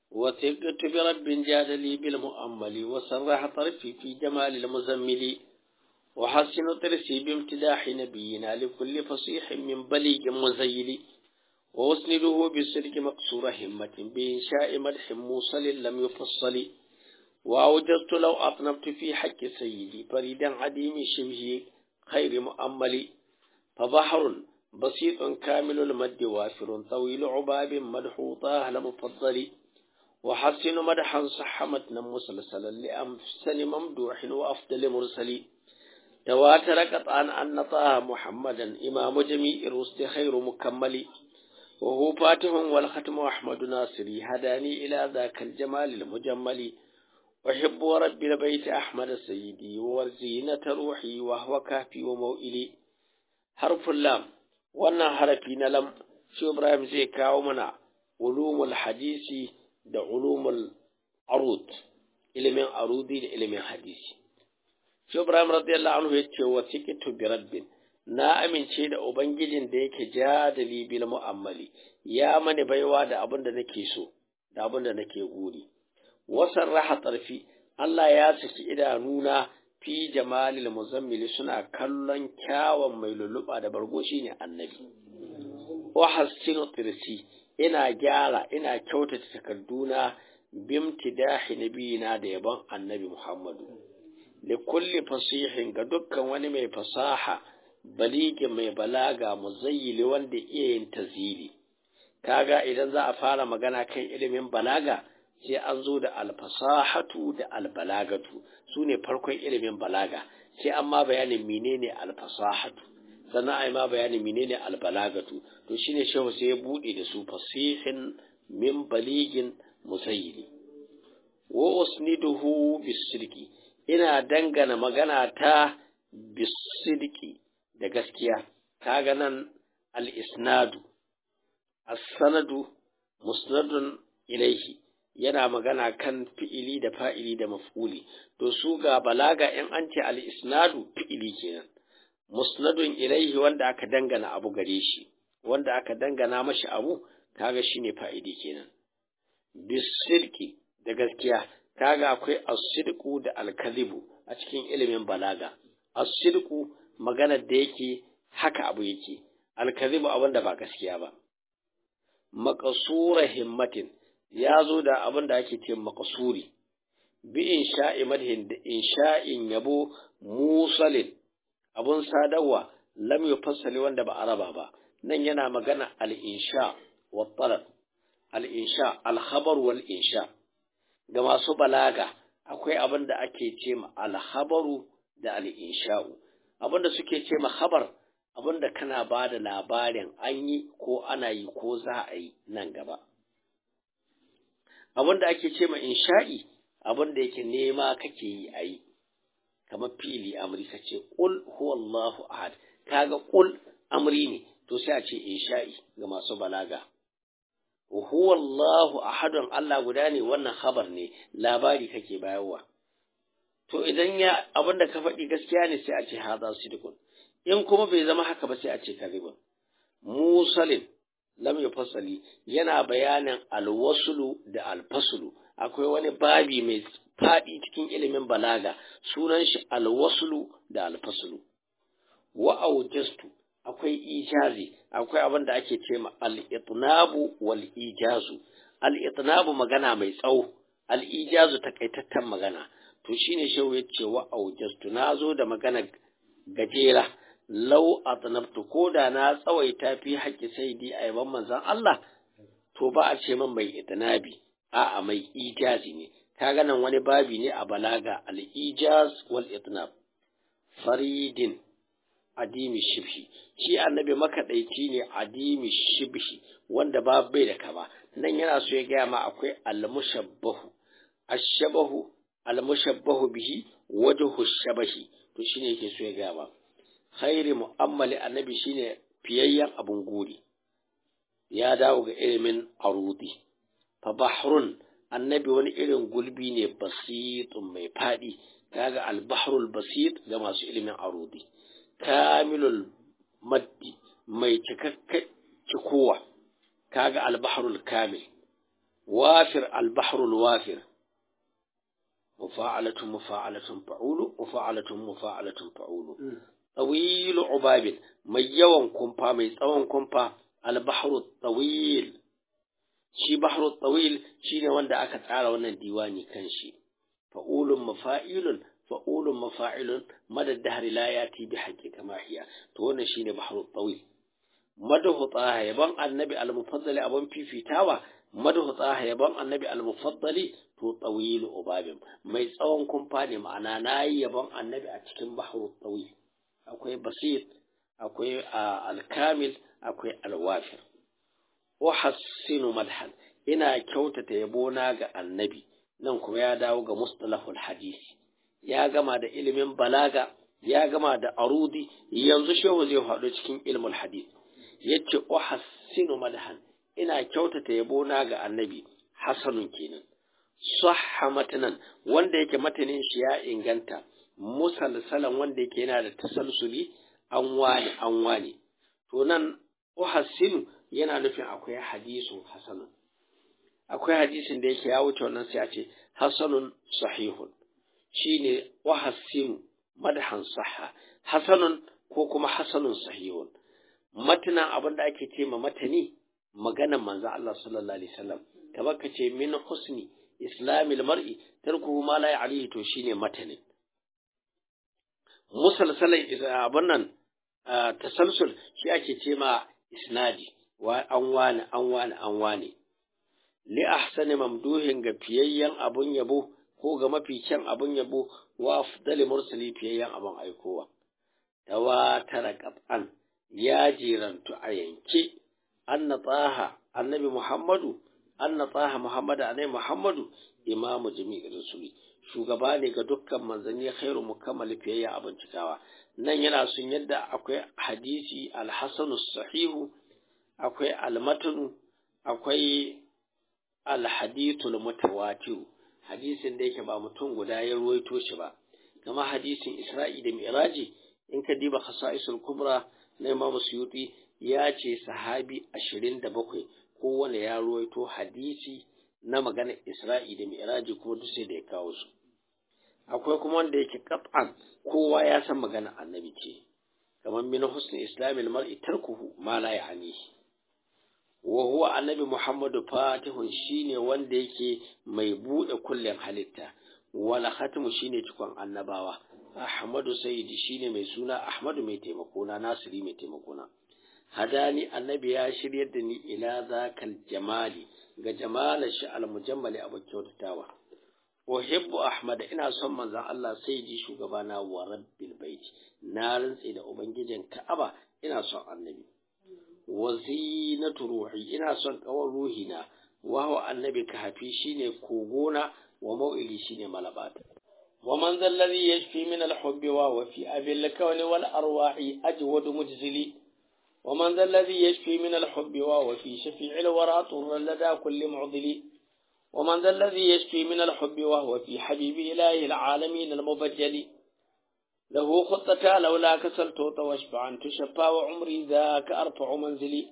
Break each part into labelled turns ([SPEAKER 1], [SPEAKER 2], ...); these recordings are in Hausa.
[SPEAKER 1] وثقت برب جاد لي بالمؤمل وسرح طرفي في جمال المزمل وحسن طرسي بامتداح نبينا لكل فصيح من بليغ مزيل وأسنده بالسلك مقصور همة بإنشاء مدح موصل لم يفصل وأوجزت لو أطنبت في حق سيدي فريدا عديم شبه خير مؤمل فبحر بسيط كامل المد وافر طويل عباب مدحوطاه لمفضل وحسن مدحا صح متنا مسلسلا لأمسن ممدوح وأفضل مرسل تواتر قطعا أن طه محمدا إمام جميع الرسل خير مكمل وهو فاتح والختم أحمد ناصري هداني إلى ذاك الجمال المجمل أحب رب البيت أحمد سيدي وزينة روحي وهو كافي وموئلي حرف اللام wannan harafi na lam shi Ibrahim zai kawo mana ulumul hadisi da ulumul arud ilimin arudi da ilimin hadisi shi Ibrahim radiyallahu anhu ya ce wa tikitu bi rabbin na amince da ubangijin da yake jadali bil mu'ammali ya mani baiwa da abin da nake so da abin da nake guri wasan raha tarfi Allah ya saki idanuna fi jamalil muzammili suna kallon kyawun mai lulluɓa da bargo shine annabi wa hassinu tirsi ina gyara ina kyautata takarduna bimtidahi nabiyina da yabon annabi Muhammadu li kulli fasihin ga dukkan wani mai fasaha baligi mai balaga muzayyili wanda iya yin tazili kaga idan za a fara magana kan ilimin balaga sai an zo da alfasahatu da albalagatu su ne farkon ilimin balaga sai an ma bayanin menene alfasahatu sannan a yi ma bayanin menene albalagatu to shine shehu sai ya buɗe da su fasihin min baligin musayyili wa usniduhu bisidqi ina dangana magana ta bisidqi da gaskiya kaga nan al-isnadu as-sanadu musnadun ilaihi yana magana kan fi'ili da fa'ili da maf'uli to su ga balaga in an ce al-isnadu fi'ili kenan musnadun ilaihi wanda aka dangana abu gare shi wanda aka dangana mashi abu kaga shine fa'ili kenan bisirki da gaskiya kaga akwai as-sidqu da al-kadhibu a cikin ilimin balaga as-sidqu maganar da yake haka abu yake al-kadhibu abin da ba gaskiya ba maqsura himmatin ya zo da abin da ake ce makasuri bi insha'i madhin da insha'in yabo musalin abun sadarwa lam yufassali wanda ba araba ba nan yana magana al-insha wa talab al-insha al-khabar wal insha ga masu balaga akwai abin da ake ce ma al-khabaru da al-insha'u abin da suke ce ma khabar abin da kana ba da labarin an yi ko ana yi ko za a yi nan gaba abin da ake ce ma insha'i abin da yake nema kake yi a yi kamar fili amri ka ce ƙul huwallahu ahad kaga ƙul amri ne to sai a ce insha'i ga masu balaga huwallahu ahadun Allah guda ne wannan khabar ne labari kake bayarwa to idan ya abin da ka faɗi gaskiya ne sai a ce haza sidqun in kuma bai zama haka ba sai a ce kadhibun musalin lam yufassali yana bayanin alwasulu da alfasulu akwai wani babi mai faɗi cikin ilimin balaga sunan shi alwasulu da alfasulu wa aujastu akwai ijazi akwai abin da ake ce ma al-itnabu wal ijazu al-itnabu magana mai tsawo al-ijazu takaitaccen magana to shine shehu ya ce wa aujastu nazo da magana gajera lau atnabtu ko da na tsawaita fi haƙƙi sai dai a yaban manzon Allah to ba a ce man mai itnabi a'a mai ijazi ne kaga nan wani babi ne a balaga al-ijaz wal itnab faridin adimi shibhi shi annabi makaɗaici ne adimi shibhi wanda ba bai da kama nan yana so ya gaya ma akwai al-mushabbahu ash-shabahu al-mushabbahu bihi wajhu shabahi to shine yake so ya gaya ma khairi mu'ammali annabi shine fiyayyen abun guri ya dawo ga ilimin arudi fa bahrun annabi wani irin gulbi ne basitun mai fadi kaga al-bahrul basit ga masu ilimin arudi kamilul maddi mai cikakken cikowa kaga albaharul kamil wafir al-bahrul wafir mufa'alatun mufa'alatun fa'ulu mufa'alatun mufa'alatun fa'ulu tawilu ubabil mai yawan kumfa mai tsawon kumfa al-bahru tawil shi bahru tawil shine wanda aka tsara wannan diwani kan shi fa'ulun mafa'ilun fa'ulun mafa'ilun madad dahri la yati bi haqqi kama hiya to wannan shine bahru tawil madahu taha yaban annabi al-mufaddali abun fifitawa madahu taha yaban annabi al-mufaddali to tawilu ubabin mai tsawon kumfa ne ma'ana nayi yaban annabi a cikin bahru tawil akwai basit akwai al-kamil akwai al-wafir uhassinu madhan ina kyautata yabona ga annabi nan kuma ya dawo ga mustalahul hadisi ya gama da ilimin balaga ya gama da arudi yanzu shehu zai faɗo cikin ilmul hadis yace uhassinu madhan ina kyautata yabona ga annabi hasanun kenan sahha matanan wanda yake matanin shi ya inganta musalsalan wanda yake yana da tasalsuli an wani an wani to nan uhassinu yana nufin akwai hadisu hasanun akwai hadisin da yake ya wuce wannan sai a ce hasanun sahihun shine wahassinu madhan sahha hasanun ko kuma hasanun sahihun matanan abin da ake ce ma matani maganan manzo Allah sallallahu alaihi wasallam kamar ka ce min husni islamil mar'i tarkuhu ma la ya'lihi to shine matanin musalsalan abin nan tasalsul shi ake ce ma isnadi wa an wani an wani an wani li ahsani mamduhin ga fiyayyen abun yabo ko ga mafi kyan abun yabo wa afdali mursali fiyayyen abun aikowa tawatara qat'an ya jirantu a yanke anna taha annabi muhammadu anna taha muhammadu annabi muhammadu imamu jami'ir rasuli shugaba ne ga dukkan manzanni khairu mukammali fiyayyen abun cikawa nan yana sun yadda akwai hadisi alhasanu sahihu akwai almatanu akwai alhadithul mutawatir hadisin da yake ba mutum guda ya ruwaito shi ba kama hadisin Isra'i da Mi'raji in ka diba khasa'isul kubra na Imam Suyuti ya ce sahabi 27 kowane ya ruwaito hadisi na maganar Isra'i da Mi'raji kuma duk sai da ya kawo su akwai kuma wanda yake qat'an kowa ya san maganar annabi ce kamar min husni islamil mar'i tarkuhu ma la ya'nihi wa huwa annabi Muhammadu fatihun shine wanda yake mai bude kullen halitta wala khatimu shine cikon annabawa Ahmadu Sayyidi shine mai suna Ahmadu mai taimakona Nasiri mai taimakona hadani annabi ya shiryar da ni ila zakal jamali ga jamala shi almujammali abu kyautatawa uhibbu ahmad ina son manzon Allah sayyidi shugabana wa rabbil bait na rantse da ubangijin Ka'aba ina son annabi wa zinatu ruhi ina son kawar ruhina wa huwa annabi kahafi shine kogona wa mau'ili shine malabata wa man zal ladhi yashfi min al hubbi wa wa fi abil kawni wal arwahi ajwad mujzili wa man zal ladhi yashfi min al hubbi wa wa fi shafi'il wara turra lada kulli mu'dili wa man zal ladhi yashfi min al hubbi wa huwa fi habibi ilahi al alamin al mubajjali له خطة لولا كسلت واشبعا تشفى وعمري ذاك أرفع منزلي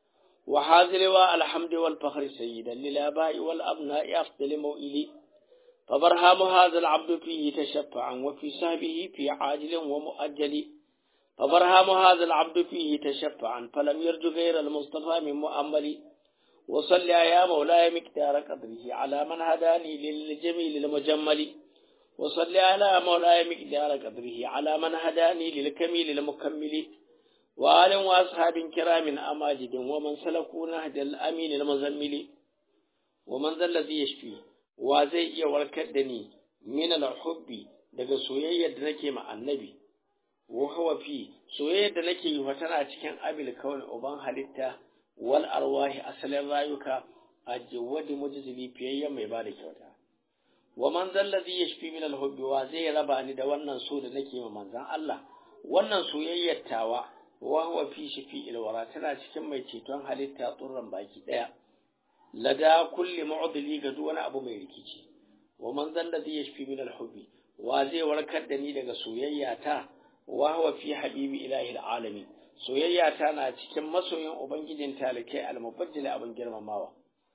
[SPEAKER 1] وحاذ لواء الحمد والفخر سيدا للآباء والأبناء أفضل موئلي فبرهام هذا العبد فيه تشفعا وفي سهبه في عاجل ومؤجل فبرهام هذا العبد فيه تشفعا فلم يرج غير المصطفى من مؤمل وصل يا مولاي مقدار قدره على من هداني للجميل المجمل وصل على مولاي مقدار قدره على من هداني للكميل المكمل وآل وأصحاب كرام أماجد ومن سلكوا نهج الأمين المزمل ومن ذا الذي يشفي وزي يوركدني من الحب daga soyayyar da nake ma annabi wa huwa fi soyayyar da nake yi tana cikin abil kawai uban halitta wal arwahi asalin rayuka a jawadi mujzili fiyayyen mai bada kyauta wa man zallazi yashfi min al-hubbi wa zai raba ni da wannan so da nake ma manzon Allah wannan soyayyar tawa wa huwa fi shafi ilwara tana cikin mai ceton halitta tsurran baki daya lada kulli mu'dili ga duk wani abu mai rikici wa man zallazi yashfi min al-hubbi wa zai warkar da ni daga soyayya ta wa huwa fi habibi ilahi al-alamin soyayya ta na cikin masoyin ubangijin talikai al-mubajjal abin girmamawa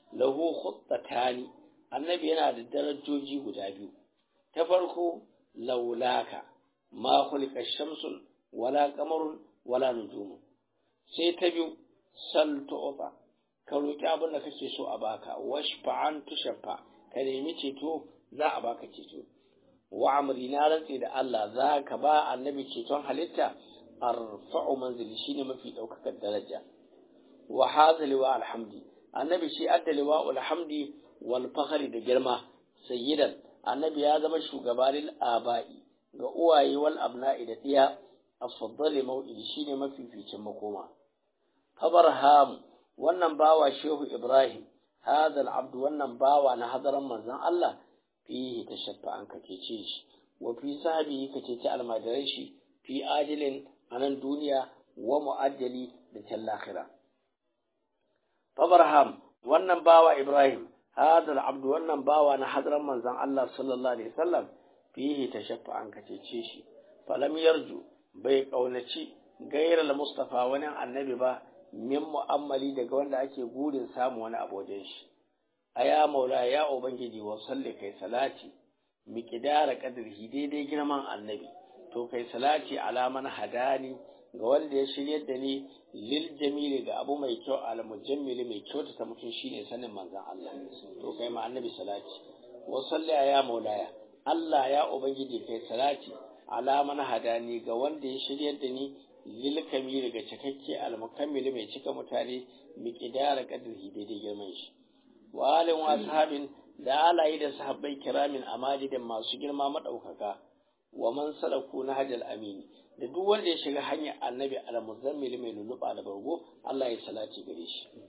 [SPEAKER 1] lahu khuttatani annabi yana da darajoji guda biyu ta farko laulaka ma khuliqa shamsun wala qamarun wala nujumun sai ta biyu sal tu'ta ka roki abin da kake so a baka washfa'an tushaffa ka nemi ceto za a baka ceto wa amri na rantse da Allah za ka ba annabi ceton halitta arfa'u manzili shine mafi daukakar daraja wa hazali wa alhamdi annabi shi addali wa alhamdi wal fakhri da girma sayyidan annabi ya zama shugabanin aba'i ga uwaye wal abna'i da diya afdali mau'idi shine mafificin makoma fabarham wannan bawa shehu ibrahim hadha al-abd wannan bawa na hadaran manzon Allah fihi tashaffa an kake ce shi wa fi sahabi kake ce almadarai shi fi ajilin anan duniya wa mu'ajjali da can lahira fabarham wannan bawa ibrahim hadha al-abd wannan bawa na hadaran manzon Allah sallallahu alaihi wasallam fihi tashaffa an kace ce shi falam yarju bai kaunaci gairar mustafa wani annabi ba min mu'ammali daga wanda ake gurin samu wani abu wajen shi aya maula ya ubangiji wa salli kai salati miqdara qadrihi daidai girman annabi to kai salati ala man hadani ga wanda ya shiryar da ni lil jamili ga abu mai kyau al mujammili mai kyau ta mutum shine sanin manzon Allah to kai ma annabi salati wa salli ya maulaya Allah ya ubangiji kai salati ala man hadani ga wanda ya shiryar da ni lil kamili ga cikakke al mukammili mai cika mutane miqdara qadrihi daidai girman shi wa alin wa sahabin da alayi da sahabbai kiramin amalidin masu girma madaukaka wa man salaku na hajjal amini da duk wanda ya shiga hanyar annabi al-muzammil mai lulluɓa da bargo Allah ya salati gare shi